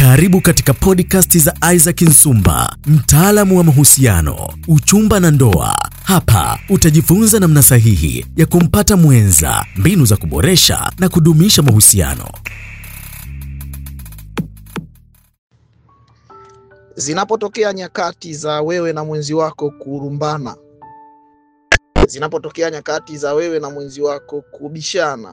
Karibu katika podcast za Isaac Nsumba, mtaalamu wa mahusiano, uchumba na ndoa. Hapa utajifunza namna sahihi ya kumpata mwenza, mbinu za kuboresha na kudumisha mahusiano. Zinapotokea nyakati za wewe na mwenzi wako kurumbana, zinapotokea nyakati za wewe na mwenzi wako kubishana,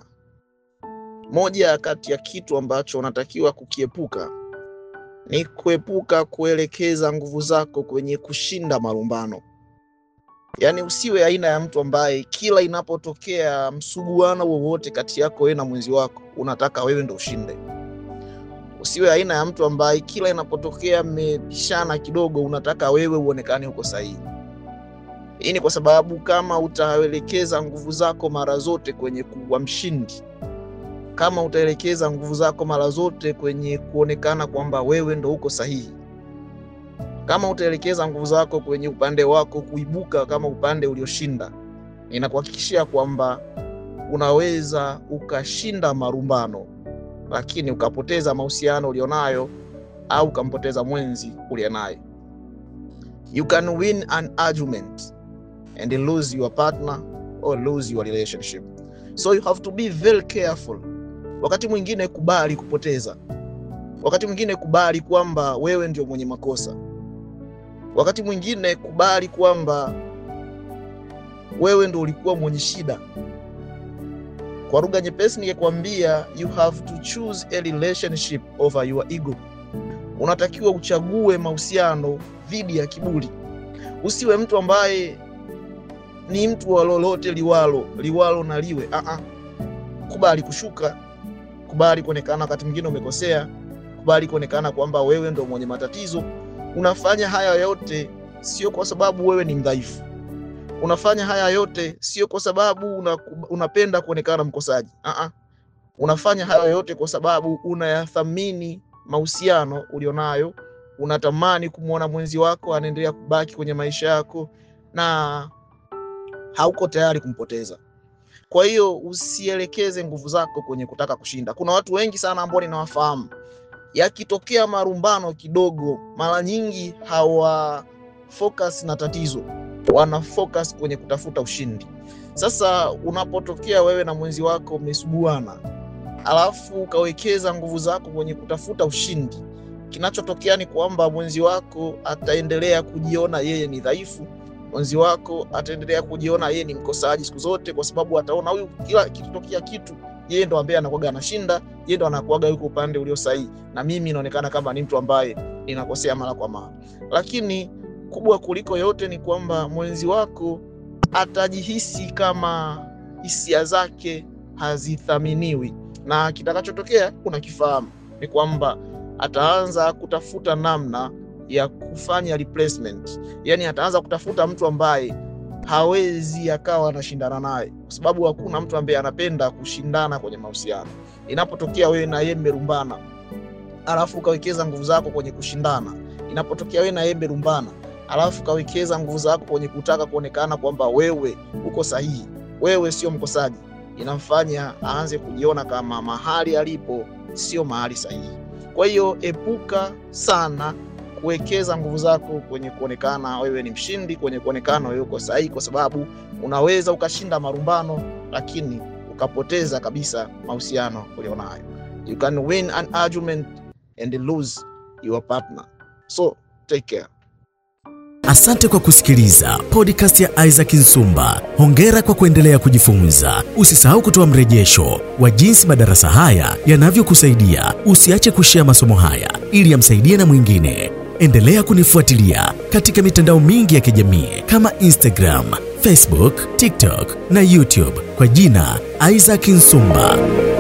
moja kati ya kitu ambacho unatakiwa kukiepuka ni kuepuka kuelekeza nguvu zako kwenye kushinda malumbano. Yaani, usiwe aina ya mtu ambaye kila inapotokea msuguano wowote kati yako wewe na mwenzi wako unataka wewe ndo ushinde. Usiwe aina ya mtu ambaye kila inapotokea mmepishana kidogo unataka wewe uonekane uko sahihi. Hii ni kwa sababu kama utaelekeza nguvu zako mara zote kwenye kuwa mshindi, kama utaelekeza nguvu zako mara zote kwenye kuonekana kwamba wewe ndo uko sahihi, kama utaelekeza nguvu zako kwenye upande wako kuibuka kama upande ulioshinda, ninakuhakikishia kwamba unaweza ukashinda marumbano, lakini ukapoteza mahusiano ulionayo au ukampoteza mwenzi ulionaye. You can win an argument and lose your partner or lose your relationship. So you have to be very careful. Wakati mwingine kubali kupoteza, wakati mwingine kubali kwamba wewe ndio mwenye makosa, wakati mwingine kubali kwamba wewe ndio ulikuwa mwenye shida. Kwa lugha nyepesi, ningekwambia you have to choose a relationship over your ego. Unatakiwa uchague mahusiano dhidi ya kiburi. Usiwe mtu ambaye ni mtu wa lolote liwalo liwalo na liwe. Aa, kubali kushuka, kubali kuonekana wakati mwingine umekosea, kubali kuonekana kwamba wewe ndo mwenye matatizo. Unafanya haya yote sio kwa sababu wewe ni mdhaifu. Unafanya haya yote sio kwa sababu una, unapenda kuonekana mkosaji. Aa, unafanya haya yote kwa sababu unayathamini mahusiano ulionayo, unatamani kumwona mwenzi wako anaendelea kubaki kwenye maisha yako na hauko tayari kumpoteza. Kwa hiyo usielekeze nguvu zako kwenye kutaka kushinda. Kuna watu wengi sana ambao ninawafahamu, yakitokea marumbano kidogo, mara nyingi hawa focus na tatizo, wana focus kwenye kutafuta ushindi. Sasa unapotokea wewe na mwenzi wako mmesuguana, alafu ukawekeza nguvu zako kwenye kutafuta ushindi, kinachotokea ni kwamba mwenzi wako ataendelea kujiona yeye ni dhaifu mwenzi wako ataendelea kujiona yeye ni mkosaji siku zote, kwa sababu ataona huyu, kila kitotokea kitu yeye ndo ambaye anakuaga anashinda, yeye ndo anakuaga yuko upande ulio sahihi, na mimi inaonekana kama ni mtu ambaye ninakosea mara kwa mara. Lakini kubwa kuliko yote ni kwamba mwenzi wako atajihisi kama hisia zake hazithaminiwi, na kitakachotokea unakifahamu, ni kwamba ataanza kutafuta namna ya kufanya replacement. Yani ataanza kutafuta mtu ambaye hawezi akawa anashindana naye, kwa sababu hakuna mtu ambaye anapenda kushindana kwenye mahusiano. Inapotokea wewe na yeye mmerumbana, alafu ukawekeza nguvu zako kwenye kushindana, inapotokea wewe na yeye mmerumbana, alafu ukawekeza nguvu zako kwenye kutaka kuonekana kwamba wewe uko sahihi, wewe sio mkosaji, inamfanya aanze kujiona kama mahali alipo sio mahali sahihi. Kwa hiyo epuka sana kuwekeza nguvu zako kwenye kuonekana wewe ni mshindi, kwenye kuonekana wewe uko sahihi, kwa sababu unaweza ukashinda marumbano, lakini ukapoteza kabisa mahusiano ulionayo. You can win an argument and lose your partner, so take care. Asante kwa kusikiliza podcast ya Isaac Nsumba. Hongera kwa kuendelea kujifunza. Usisahau kutoa mrejesho wa jinsi madarasa haya yanavyokusaidia. Usiache kushea masomo haya ili yamsaidie na mwingine. Endelea kunifuatilia katika mitandao mingi ya kijamii kama Instagram, Facebook, TikTok na YouTube kwa jina Isaac Nsumba.